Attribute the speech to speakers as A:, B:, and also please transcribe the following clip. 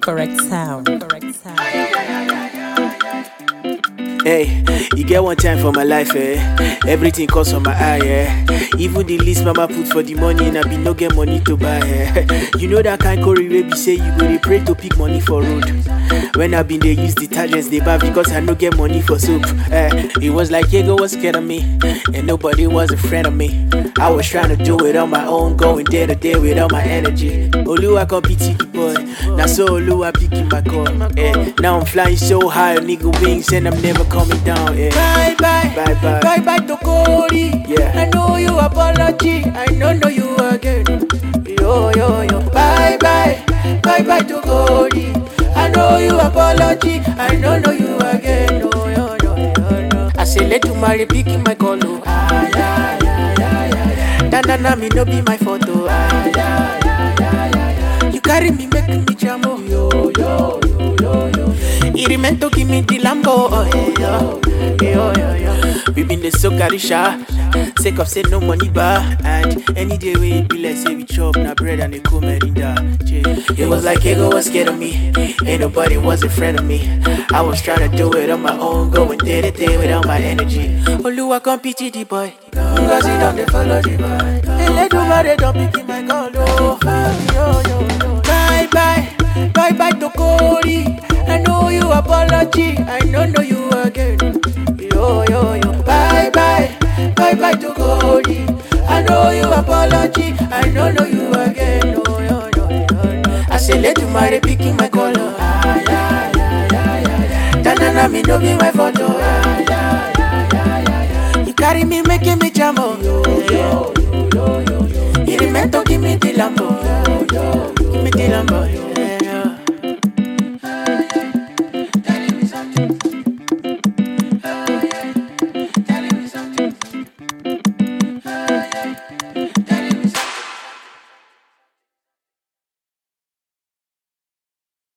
A: Correct sound. Correct sound.
B: Hey, you get one time for my life, eh? Everything costs on my eye, eh? Even the least mama put for the money, and I be no get money to buy, eh? You know that kind curry wey be say you go dey pray to pick money for road. When I been dey use detergents, they buy because I no get money for soap. Eh, it was like Diego was scared of me, and nobody was a friend of me. I was trying to do it on my own, going day to day with all my energy. Oluwa come pity the boy, now so Oluwa picking my call. Eh, now I'm flying so high, nigga wings, and I'm never coming down. Eh.
C: Bye bye,
B: Bye bye.
C: bye bye to Cody.
B: Yeah.
C: I know you apology, I don't know you again. Yo yo yo, bye bye, bye bye to Cody. I know you apology, I don't know you again. Yo yo yo yo yo. I say let you marry, picking my color. Ah yeah yeah yeah yeah yeah. Na na na, me no be my photo. Ah yeah yeah yeah yeah yeah. You carry me, make me jamo. Yo yo yo yo yo. It remain to give me the Lambo. Oh yeah yeah yo yo yo.
B: We been the so carisha, sake of say no money bar, and any day we it be like say we chop na bread and a cool merinda. Yeah.
C: It was like ego was scared of me.
B: Ain't nobody was a friend of me. I was trying to do it on my own, going day to day without my energy.
C: Oluwa come pity the boy. Cause he don't dey follow the boy. Eledumare don't pick my call. Oh, yo, yo, yo. Bye bye, bye bye to Cody. I know you apology. I don't know you again. Yo, yo, yo. Bye bye, bye bye to Cody. I know you apology. I don't know you again. Oh, yo, yo, yo, yo. I say let you marry picking my color. Ah, yeah, yeah, yeah, yeah, yeah. Na me no be my photo. Ah, yeah, yeah, yeah, yeah, yeah. You carry me, making me jam oh. Yo, yo, yo, yo, yo, yo. You remain to give me the Lambo. Yo, yo, give me the Lambo. Yeah, yeah. Tell me something.